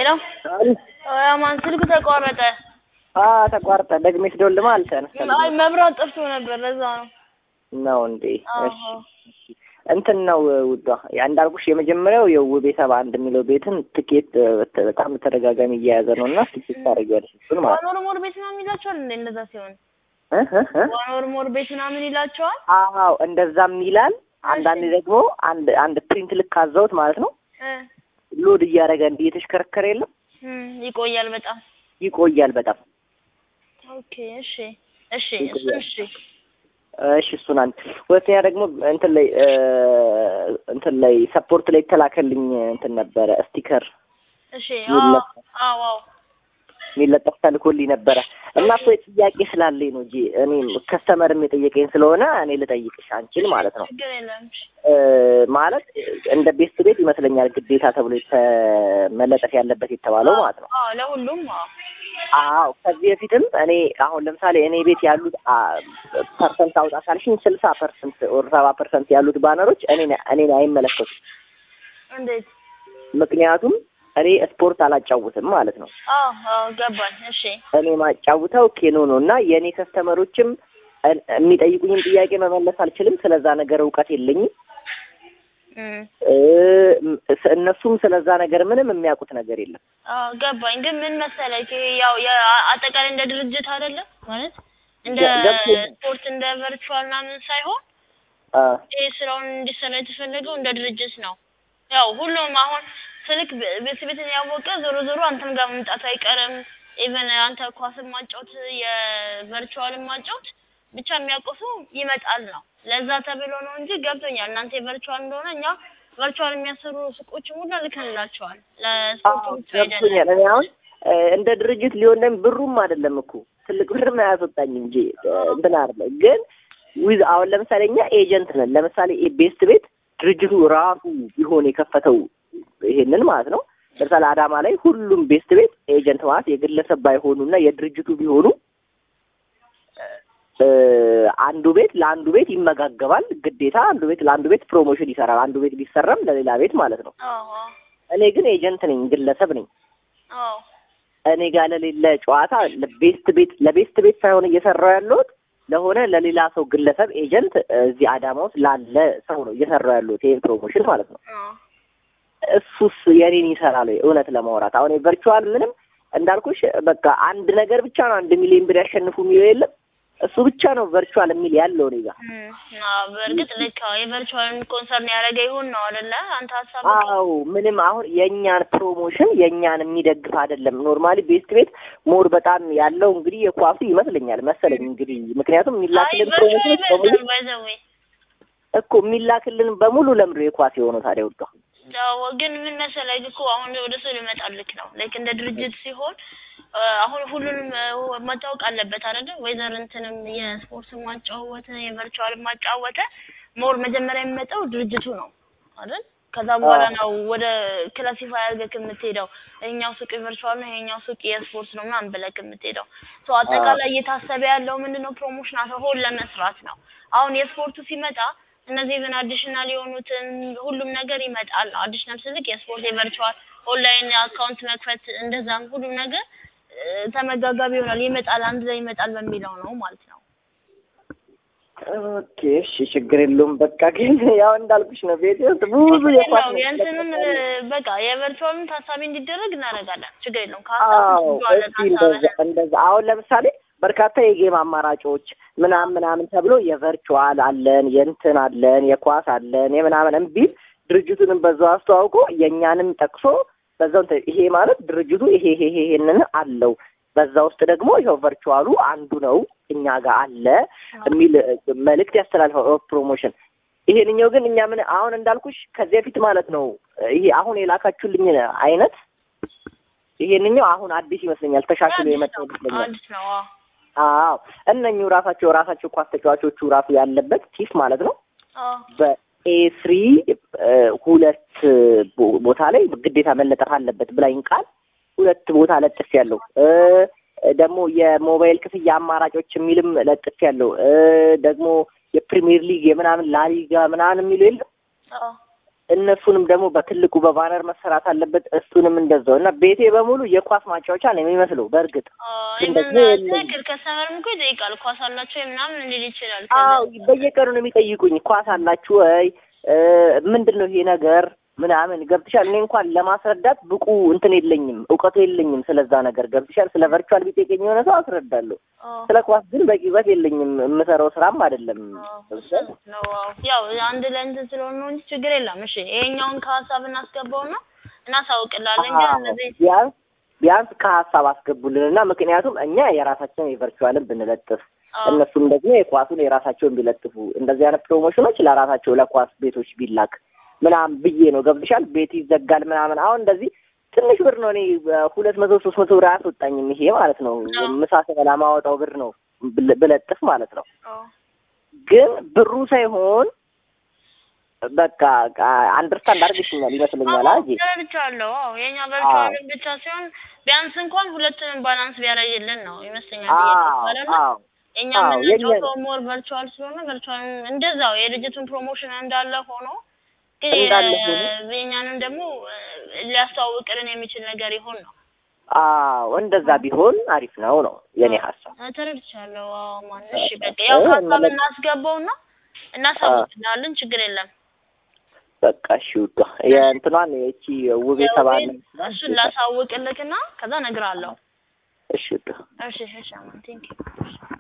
ሄሎ ማን ስልኩ ተቋረጠ? አ ተቋርጠ ደግሜ ስደውልማ አልተነሳም አይ መብራት ጠፍቶ ነበር ለዛ ነው። ነው እንዴ? አዎ። እሺ እንትን ነው ውዷ ያ እንዳልኩሽ የመጀመሪያው የውቤ ሰባ አንድ የሚለው ቤትን ትኬት እ፣ በጣም ተደጋጋሚ እየያዘ ነው እና ትኬት ታደርጊዋለሽ እሱን ማለት ዋኖር ሞር ቤት ምናምን ይላቸዋል እንዴ? እንደዛ ሲሆን እ እ እ? ዋኖር ሞር ቤት ምናምን ይላቸዋል። አዎ እንደዛም ይላል። አንዳንዴ ደግሞ አንድ አንድ ፕሪንት ልክ አዘውት ማለት ነው እ ሎድ እያደረገ እንዲህ እየተሽከረከረ የለም እም፣ ይቆያል በጣም ይቆያል በጣም ኦኬ። እሺ እሺ እሱን እሺ እሺ እሱን አንድ ሁለተኛ ደግሞ እንትን ላይ እ፣ እንትን ላይ ሰፖርት ላይ የተላከልኝ እንትን ነበረ ስቲከር እሺ ይለፍ- አዎ አዎ የሚለጠፍ ተልኮልኝ ነበረ እና እኮ ጥያቄ ስላለኝ ነው እንጂ እኔም ከስተመርም የጠየቀኝ ስለሆነ እኔ ልጠይቅሽ አንቺን ማለት ነው ችግር የለም። እሺ እ፣ ማለት እንደ ቤስት ቤት ይመስለኛል ግዴታ ተብሎ የተ- መለጠፍ ያለበት የተባለው ማለት ነው አዎ ለሁሉም አዎ አዎ ከዚህ በፊትም እኔ አሁን ለምሳሌ እኔ ቤት ያሉት አ፣ ፐርሰንት አውጣ ካልሽኝ ስልሳ ፐርሰንት ወር ሰባ ፐርሰንት ያሉት ባነሮች እኔን እኔን አይመለከቱም እንዴት? ምክንያቱም እኔ ስፖርት አላጫውትም ማለት ነው አዎ አዎ ገባኝ። እሺ እኔ ማጫውተው ኬኖ ነው እና የእኔ ከስተመሮችም እን- የሚጠይቁኝን ጥያቄ መመለስ አልችልም ስለዛ ነገር እውቀት የለኝም እም እ፣ ስ- እነሱም ስለዛ ነገር ምንም የሚያውቁት ነገር የለም አዎ ገባኝ። ግን ምን መሰለህ ይሄ ያው የ- አጠቃላይ እንደ ድርጅት አይደለም ማለት እንደ ገብቶኛል። ስፖርት እንደ ቨርቹዋል ምናምን ሳይሆን አ፣ ይሄ ስራውን እንዲሰራ የተፈለገው እንደ ድርጅት ነው። ያው ሁሉም አሁን ስልክ ብ- ቤት ቤትን ያወቀ ዞሮ ዞሮ አንተም ጋር መምጣቱ አይቀርም። ኢቨን አንተ ኳስን ማጫወት የቨርቹዋልን ማጫወት ብቻ የሚያውቀው ሰው ይመጣል ነው። ለዛ ተብሎ ነው እንጂ ገብቶኛል። እናንተ የቨርቹዋል እንደሆነ እኛ ቨርቹዋል የሚያሰሩ ሱቆችን ሁላ ልከንላቸዋል። ለስፖርቱ አዎ ብቻ አይደለም። ገብቶኛል። እኔ አሁን እ፣ እንደ ድርጅት ሊሆን ደም ብሩም አይደለም እኮ ትልቅ ብርም አያስወጣኝ እንጂ እ፣ እንትን አይደለ ግን ዊዝ አሁን ለምሳሌ እኛ ኤጀንት ነን። ለምሳሌ ቤስት ቤት ድርጅቱ ራሱ ቢሆን የከፈተው ይሄንን ማለት ነው። ለምሳሌ አዳማ ላይ ሁሉም ቤስት ቤት ኤጀንት ማለት የግለሰብ ባይሆኑ እና የድርጅቱ ቢሆኑ እ፣ አንዱ ቤት ለአንዱ ቤት ይመጋገባል። ግዴታ አንዱ ቤት ለአንዱ ቤት ፕሮሞሽን ይሰራል። አንዱ ቤት ቢሰራም ለሌላ ቤት ማለት ነው። አዎ እኔ ግን ኤጀንት ነኝ፣ ግለሰብ ነኝ። አዎ እኔ ጋር ለሌለ ጨዋታ ለቤስት ቤት ለቤስት ቤት ሳይሆን እየሰራው ያለሁት ለሆነ ለሌላ ሰው ግለሰብ ኤጀንት እዚህ አዳማ ውስጥ ላለ ሰው ነው እየሰራው ያለሁት ይሄን ፕሮሞሽን ማለት ነው። አዎ እሱስ የኔን ይሰራል ወይ? እውነት ለማውራት አሁን ቨርቹዋል ምንም እንዳልኩሽ በቃ አንድ ነገር ብቻ ነው አንድ ሚሊዮን ብር ያሸንፉ የሚለው የለም። እሱ ብቻ ነው ቨርቹዋል የሚል ያለው እኔ ጋር። እም፣ አዎ በእርግጥ ልክ አዎ የቨርቹዋልን ኮንሰርን ያደረገ ይሁን ነው አይደለ? አንተ ሀሳብ አዎ ምንም አሁን የእኛን ፕሮሞሽን የእኛን የሚደግፍ አይደለም። ኖርማሊ ቤስት ቤት ሞር በጣም ያለው እንግዲህ የኳሱ ይመስለኛል መሰለኝ እንግዲህ ምክንያቱም አይ የሚላክልን ቨርቹዋል ፕሮሞሽን በሙሉ ይበልጣል ባይ ዘ ዌይ እኮ የሚላክልን በሙሉ ለምዶ የኳስ የሆነው ታዲያ ውዷ ያው ግን ምን መሰለህ እኮ አሁን ወደ ሰው ልመጣልክ ነው። ላይክ እንደ ድርጅት ሲሆን አ፣ አሁን ሁሉንም አ፣ መታወቅ አለበት አይደል? ወይዘር እንትንም የስፖርት ማጫወተ የቨርቹዋል ማጫወተ ሞር መጀመሪያ የሚመጣው ድርጅቱ ነው አይደል? ከዛ በኋላ ነው ወደ ክላሲፋይ አድርገህ የምትሄደው። ይሄኛው ሱቅ የቨርቹዋል ነው፣ ይሄኛው ሱቅ የስፖርት ነው ምናምን ብለህ የምትሄደው። ሶ አጠቃላይ እየታሰበ ያለው ምንድነው ፕሮሞሽን አሁን ለመስራት ነው። አሁን የስፖርቱ ሲመጣ እነዚህ ኢቨን አዲሽናል የሆኑትን ሁሉም ነገር ይመጣል። አዲሽናል ስልክ የስፖርት የቨርቹዋል ኦንላይን አካውንት መክፈት እንደዛም ሁሉም ነገር እ፣ ተመጋጋቢ ይሆናል ይመጣል፣ አንድ ላይ ይመጣል በሚለው ነው ማለት ነው። ኦኬ እሺ ችግር የለውም በቃ ግን ያው እንዳልኩሽ ነው ቤቴ ውስጥ ብዙ የኳስ ነው የእንትንም እ፣ በቃ የቨርቹዋልን ታሳቢ እንዲደረግ እናደርጋለን። ችግር የለውም። አዎ ከሀሳብ ብዙ አለ እስኪ እንደዛ እንደዛ አሁን ለምሳሌ በርካታ የጌም አማራጮች ምናምን ምናምን ተብሎ የቨርቹዋል አለን የእንትን አለን የኳስ አለን የምናምን እምቢል ድርጅቱንም በዛው አስተዋውቆ የእኛንም ጠቅሶ በዛው እንትን ይሄ ማለት ድርጅቱ ይሄ ይሄ ይሄ ይሄንን አለው በዛ ውስጥ ደግሞ ይኸው ቨርቹዋሉ አንዱ ነው እኛ ጋር አለ የሚል እ፣ መልእክት ያስተላልፈው ፕሮሞሽን ይሄንኛው ግን እኛ ምን አሁን እንዳልኩሽ ከዚህ በፊት ማለት ነው ይሄ አሁን የላካችሁልኝ አይነት ይሄንኛው አሁን አዲስ ይመስለኛል ተሻሽሎ የመጣው ይመስለኛል አዲስ ነው። አዎ አዎ እነኚሁ ራሳቸው ራሳቸው ኳስ ተጫዋቾቹ ራሱ ያለበት ቲፍ ማለት ነው አዎ በኤ ስሪ ሁለት ቦ- ቦታ ላይ ግዴታ መለጠፍ አለበት ብላኝ ቃል ሁለት ቦታ ለጥፍ ያለው ደግሞ የሞባይል ክፍያ አማራጮች የሚልም ለጥፍ ያለው ደግሞ የፕሪሚየር ሊግ የምናምን ላሊጋ ምናምን የሚሉ የለም አዎ እነሱንም ደግሞ በትልቁ በባነር መሰራት አለበት። እሱንም እንደዛው እና ቤቴ በሙሉ የኳስ ማጫወቻ ነው የሚመስለው። በእርግጥ ግን ኢቨን ደግሞ የለኝም። ትክክል ከስተመርም እኮ ይጠይቃል ኳስ አላቸው ምናምን ሊል ይችላል። አዎ በየቀኑ ነው የሚጠይቁኝ። ኳስ አላችሁ ወይ እ ምንድን ነው ይሄ ነገር ምናምን ገብትሻል። እኔ እንኳን ለማስረዳት ብቁ እንትን የለኝም፣ እውቀቱ የለኝም ስለዛ ነገር ገብትሻል። ስለ ቨርቹዋል ቢጠይቀኝ የሆነ ሰው አስረዳለሁ። አዎ ስለ ኳስ ግን በቂ እውቀት የለኝም። የምሰራው ስራም አይደለም። ገብቶሻል? ነው አዎ። ያው አንድ ላይ እንትን ስለሆነ ነው እንጂ ችግር የለም። እሺ ይሄኛውን ከሀሳብ እናስገባውና እናሳውቅላለን። ግን አዎ፣ እነዚህ ቢያንስ ቢያንስ ከሀሳብ አስገቡልንና ምክንያቱም እኛ የራሳቸውን የቨርቹዋልን ብንለጥፍ አዎ እነሱም ደግሞ የኳሱን የራሳቸውን ቢለጥፉ እንደዚህ አይነት ፕሮሞሽኖች ለራሳቸው ለኳስ ቤቶች ቢላክ ምናምን ብዬ ነው። ገብቶሻል? ቤት ይዘጋል ምናምን። አሁን እንደዚህ ትንሽ ብር ነው። እኔ ሁለት መቶ ሶስት መቶ ብር አያስወጣኝም ይሄ ማለት ነው። አዎ። ምሳ ስበላ ማወጣው ብር ነው ብል- ብለጥፍ ማለት ነው። አዎ ግን ብሩ ሳይሆን በቃ አንደርስታንድ አድርግሽኛል ይመስለኛል። አጂ ተረድቻለሁ። አዎ የኛ ቨርቹዋልን ብቻ ሲሆን ቢያንስ እንኳን ሁለቱንም ባላንስ ቢያደርግልን ነው ይመስለኛል። ብዬ ተስፋ አዎ እኛ አዎ፣ የምንጫወተው ሞር ቨርቹዋል ስለሆነ ቨርቹዋል እንደዛው የድርጅቱን ፕሮሞሽን እንዳለ ሆኖ ግን እንዳለ ሆኖ የእኛንም ደግሞ እ፣ ሊያስተዋውቅልን የሚችል ነገር ይሆን ነው። አዎ እንደዛ ቢሆን አሪፍ ነው ነው የኔ ሀሳብ። አ፣ ተረድቻለሁ። አዎ ማን እሺ፣ በቃ ያው ሀሳብ እናስገባውና እናሳውቅላለን። ችግር የለም። በቃ እሺ ውዷ የእንትኗን የቺ ውቤ ተባለ እሱን ላሳውቅልክና ከዛ እነግርሃለሁ። እሺ ውዷ እሺ እሺ፣ አማን ቴንክ ዩ